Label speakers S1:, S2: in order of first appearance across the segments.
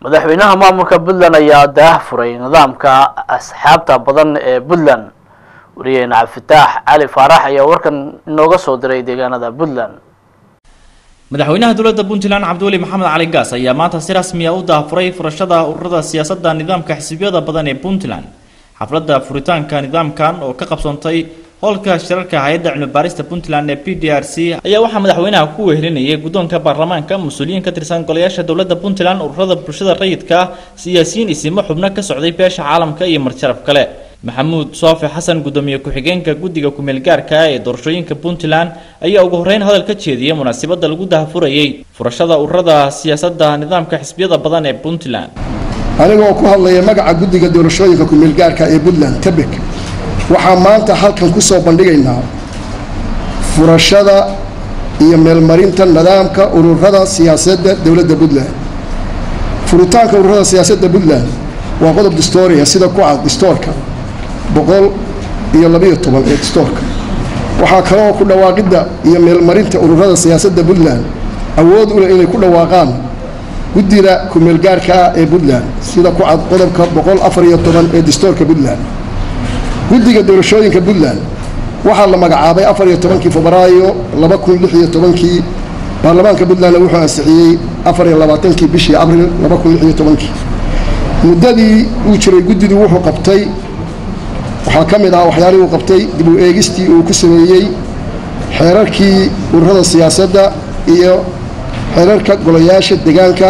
S1: madaxweynaha maamulka puntland ayaa daah furay nidaamka asxaabta badan ee puntland wariyeene cabdifitaax cali faarax ayaa warkan inooga soo diray deegaanada puntland
S2: madaxweynaha dowladda puntland cabdiweli maxamed cali gaas ayaa maanta si rasmi ah u daafuray furashada ururada siyaasadda nidaamka xisbiyada badan ee puntland xafladda furitaanka nidaamkan oo ka qabsoontay howlka shirarka hay-adda cilmibaarista puntland ee p d r c ayaa waxaa madaxweynaha ku wehelinayay guddoonka baarlamaanka mas-uuliyiin ka tirsan golayaasha dowladda puntland ururada bulshada rayidka siyaasiyiin isimo xubno ka socday beesha caalamka iyo marjaraf kale maxamuud soofe xasan guddoomiye ku-xigeenka guddiga ku-meelgaarka ee doorashooyinka puntland ayaa ugu horreyn hadal ka jeediyay munaasabadda lagu dahafurayay furashada ururada siyaasadda nidaamka xisbiyada badan ee puntland
S3: anigoo ku hadlaya magaca guddiga doorashooyinka ku-meelgaarka ee puntland tebek waxaa maanta halkan ku soo bandhigaynaa furashada iyo meelmarinta nidaamka ururada siyaasadda dowladda puntland furitaanka ururada siyaasadda puntland waa qodob distooriya sida ku cad distoorka boqol iyo labayo toban ee distoorka waxaa kaloo ku dhawaaqidda iyo meelmarinta ururada siyaasadda puntland awood u leh inay ku dhawaaqaan guddida ku-meelgaarka ah ee puntland sida ku cad qodobka boqol afar iyo toban ee distoorka puntland guddiga doorashooyinka puntland waxaa la magacaabay afar iyo tobankii febraayo laba kun lix iyo tobankii baarlamaanka puntlandna wuxuu ansixiyey afar iyo labaatankii bishii abril laba kun lix iyo tobankii muddadii uu jiray guddidu wuxuu qabtay waxaa ka mid ahaa waxyaalihii uu qabtay dib u eegistii uu ku sameeyey xeerarkii ururada siyaasadda iyo xeerarka golayaasha deegaanka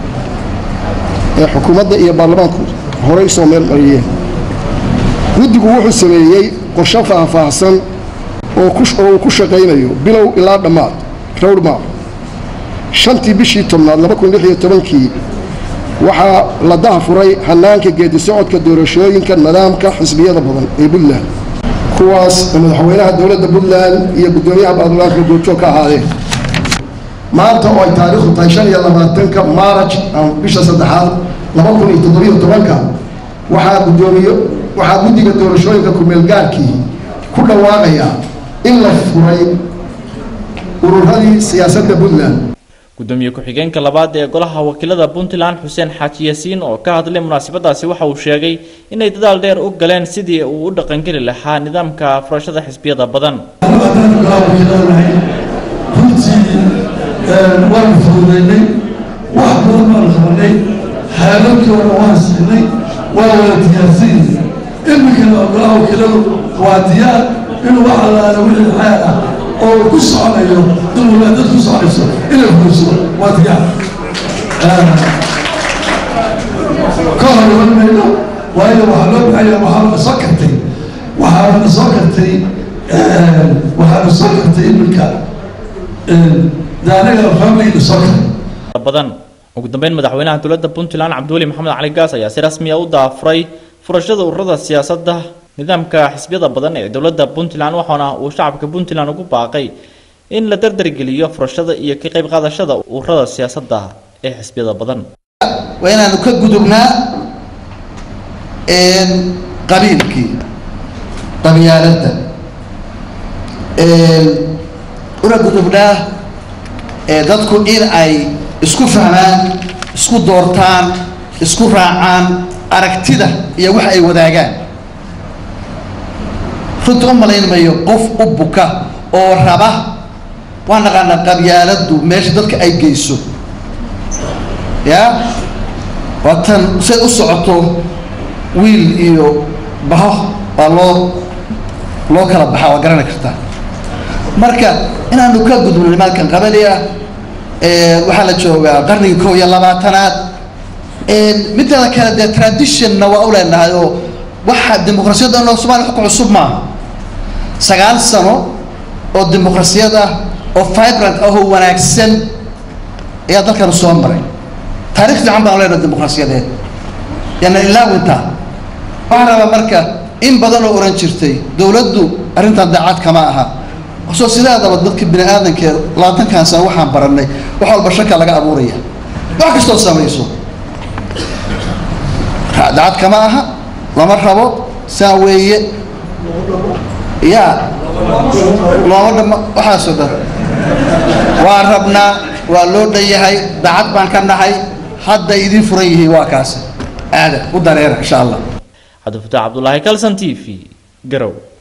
S3: ee xukuumadda iyo baarlamaanku horey usoo meel mariyeen guddigu wuxuu sameeyey qorshe faahfaahsan oo uu ku shaqaynayo bilow ilaa dhammaad rowdmap shantii bishii tobnaad laba kun lix iyo tobankii waxaa la dahafuray hanaanka geedi socodka doorashooyinka nidaamka xisbiyada badan ee puntland kuwaas oo madaxweynaha dowladda puntland iyo guddoomiyaha baarlamaanka goobjoog ka ahaadeen maanta oo ay taariikhdu tahay shan iyo labaatanka maaraj bisha saddexaad laba kun iyo toddobiyo tobanka waxaa guddoomiye waxaa guddiga doorashooyinka ku-meelgaarkii ku dhawaaqaya in la furay ururadii siyaasadda puntland
S2: gudoomiye ku-xigeenka labaad ee golaha wakiilada puntland xuseen xaaji yaasiin oo ka hadlay munaasabadaasi waxa uu sheegay inay dadaal dheer u galeen sidii uu u dhaqangeli lahaa nidaamka furashada xisbiyada badan
S4: waanu fududaynay wax badan baanu qabanay xeelalkooda waan siinay waa wada diyaarsanyihin iminkana golaha wakiiladu waa diyaar inuu wax allaala wixii xeer ah oo ku soconayo inuu dad ku soconayso inay fuliso waa diyaar ka hor iman mayno waayo waxaa loo baxaya waxaana soo kartay waxaana soo kartay waxaana soo kartay iminka anaga family soo karay
S2: badan ugu dambeyn madaxweynaha dowladda puntland cabdiweli maxamed cali gaas ayaa si rasmi ah u daafuray furashada ururada siyaasadda nidaamka xisbiyada badan ee dowladda puntland waxaana uu shacabka puntland ugu baaqay in la dardargeliyo furashada iyo ka qayb qaadashada ururada siyaasadda ee xisbiyada badan
S5: waa inaanu ka gudubnaa qabiilkii qabyaaladda una gudubnaa dadku in ay isku fahmaan isku doortaan isku raacaan aragtida iyo wax ay wadaagaan runta u malayn mayo qof u buka oo raba waa naqaanaa qabyaaladdu meesha dadka ay geyso ya waa tan say u socoto wiil iyo baho waa loo loo kala baxaa waa garani kartaa marka inaanu ka gudubno nimankan qabali ah waxaa la joogaa qarnigii kow iyo labaatanaad midada kale dee traditionna waa u leenahay oo waxa dimuqrasiyadda inoo somalia wax ku cusub maaha sagaal sano oo dimuqrasiyad ah oo vibrant ah oo wanaagsan ayaa dalkanu soo maray taarikh fiican baan leenahay dimuqrasiyadeed yaana ilaawintaa waxaan rabaa marka in badan oo oran jirtay dowladdu arrintan daacad kama aha soo sidaadaba dadka bini aadanka labaatankan sano waxaan baranay wax walba shaka laga abuuraya wax kastoo samayso dacad kama aha lama rabo saa weeye ya looma dhama waxaasoo dhan waa rabnaa waa loo dhan yahay dacad baan ka nahay hadda idin furan yihiin waa kaasi aada u dareera insha allah
S2: cabdifataax cabdulaahi kalson t v garow